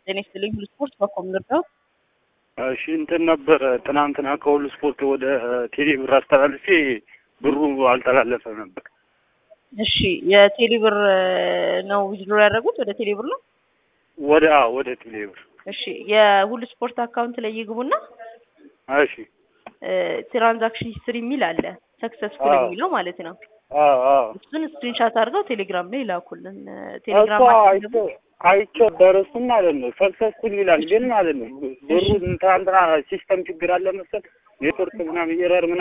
ጤና ይስጥልኝ ሁሉ ስፖርት በኮም ልርዳው። እሺ እንትን ነበረ ትናንትና ከሁሉ ስፖርት ወደ ቴሌ ብር አስተላልፌ ብሩ አልተላለፈ ነበር። እሺ የቴሌ ብር ነው ዊዝድሮ ያደረጉት ወደ ቴሌ ብር ነው? ወደ አዎ ወደ ቴሌ ብር። እሺ የሁሉ ስፖርት አካውንት ላይ ይግቡና እሺ ትራንዛክሽን ሂስትሪ የሚል አለ ሰክሰስፉል አዎ። የሚለው ማለት ነው። አዎ አዎ እሱን ስክሪንሻት አድርገው ቴሌግራም ላይ ላኩልን። እኮ ቴሌግራም አይቼ አይቼው ደረሱ ማለት ነው። ሰክሰስፉል ይላል ግን ማለት ነው ብሩ ትናንትና ሲስተም ችግር አለ መሰል ኔትወርክ ምናምን ኤረር